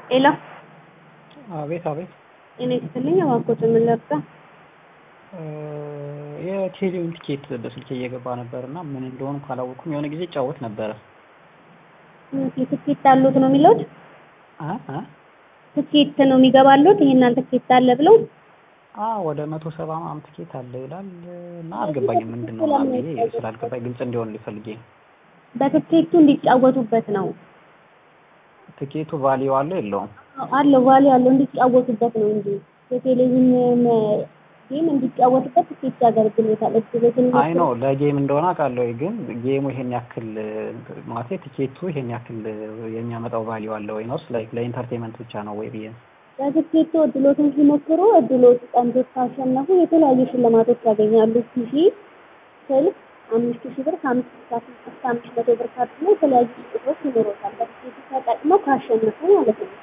ሄሎ አቤት አቤት እኔ ክፍልኝ እባክዎት ምን ልርዳ? የቴሌውን ቲኬት በስልኬ እየገባ ነበር እና ምን እንደሆኑ ካላወቅኩም የሆነ ጊዜ እጫወት ነበረ። ትኬት አሉት ነው የሚሉት? አ አ ትኬት ነው የሚገባሉት? ይሄን ትኬት አለ ብለው አ ወደ መቶ ሰባ ምናምን ትኬት አለ ይላል እና አልገባኝም ምንድን ነው ምናምን ብዬ ስላልገባኝ ግልጽ እንዲሆን ሊፈልጌ ነው። በትኬቱ እንዲጫወቱበት ነው። ትኬቱ ቫሊዩ አለው የለውም? አለው ቫሊዩ አለው እንዲጫወቱበት ነው እንጂ የቴሌቪዥን ጌም እንዲጫወቱበት ትኬት ያገለግሎታል። እድሎትን አይ ነው ለጌም እንደሆነ አውቃለሁ፣ ግን ጌሙ ይሄን ያክል ማለት ትኬቱ ይሄን ያክል የሚያመጣው ቫሊዩ አለ ወይ ነው ላይክ ለኢንተርቴንመንት ብቻ ነው ወይ ብዬ ነው። በትኬቱ እድሎትን ሲሞክሩ እድሎት ቀንዶት ካሸነፉ የተለያዩ ሽልማቶች ያገኛሉ። ቲቪ፣ ስልክ፣ አምስት ሺህ ብር ከአምስት እስከ አምስት መቶ ብር ካርድ ነው የተለያዩ ስጦታዎች ይኖሩታል። በትኬቱ ተጠቅመው ካሸነፉ ማለት ነው።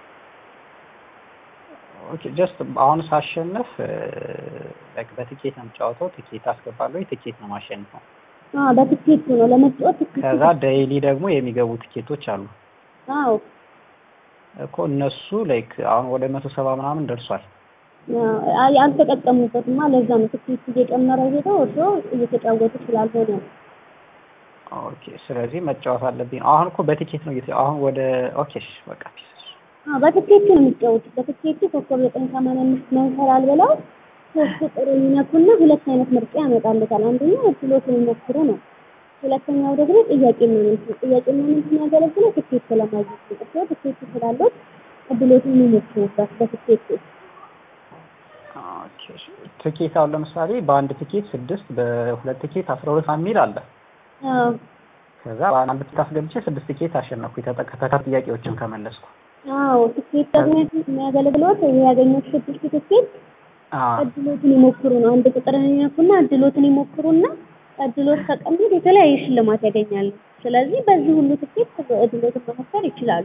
ኦኬ ጀስት አሁን ሳሸንፍ ላይክ በትኬት ነው የምጫወተው። ትኬት አስገባለሁ፣ ትኬት ነው ማሸንፈው። አዎ በትኬቱ ነው ለመጫወት ትኬት ከዛ ዴይሊ ደግሞ የሚገቡ ትኬቶች አሉ አዎ እኮ እነሱ ላይክ አሁን ወደ መቶ ሰባ ምናምን ደርሷል። አይ አልተጠቀሙበትማ። ለዛ ነው ትኬቱ እየጨመረ ሄደው እርሶ እየተጫወቱ ስላልሆነ ነው። ኦኬ ስለዚህ መጫወት አለብኝ። አሁን እኮ በትኬት ነው እየተ አሁን ወደ ኦኬ እሺ በቃ ፒስ አዎ በትኬቱ ነው የሚጫወቱት። በትኬቱ ኮከብ ዘጠኝ ሰማንያ አምስት መንሰላል ብለው ሶስት ቁጥር ይነኩና ሁለት አይነት ምርጫ ያመጣልታል። አንደኛው እድሎትን ይሞክሩ ነው። ሁለተኛው ደግሞ ጥያቄና መልስ ነው። ጥያቄና መልስ የሚያገለግለው ትኬት ለማግኘት ነው። እርስዎ ትኬት ስላሉት እድሎትን የሚሞክሩበት በትኬቱ ኦኬ እሺ። ትኬት አሁን ለምሳሌ በአንድ ትኬት ስድስት በሁለት ትኬት አስራ ሁለት የሚል አለ። አዎ ከዛ በአንድ ትኬት አስገብቼ ስድስት ትኬት አሸነፍኩ የተከታታይ ጥያቄዎችን ከመለስኩ። አዎ ትኬት ደግሞ የሚያገለግሎት ያገኙት ስድስት ትኬት አዎ እድሎትን ይሞክሩ ነው። አንድ ቁጥርን ይነኩና እድሎትን ይሞክሩና እድሎት ከቀኑት የተለያየ ሽልማት ያገኛሉ። ስለዚህ በዚህ ሁሉ ትኬት እድሎትን መሞከር ይችላሉ።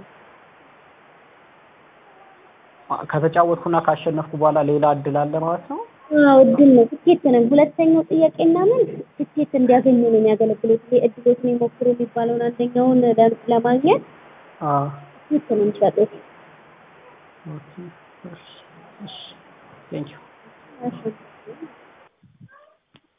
ከተጫወትኩና ካሸነፍኩ በኋላ ሌላ እድል አለ ማለት ነው። አዎ እድል ነው፣ ትኬት ነው። ሁለተኛው ጥያቄና መልስ ትኬት እንዲያገኙ ነው የሚያገለግሉት። ይሄ እድሎትን ይሞክሩ የሚባለውን አንደኛውን ለማግኘት አዎ ትኬት ነው የሚሰጡት። ኦኬ እሺ እሺ ቴንክ ዩ እሺ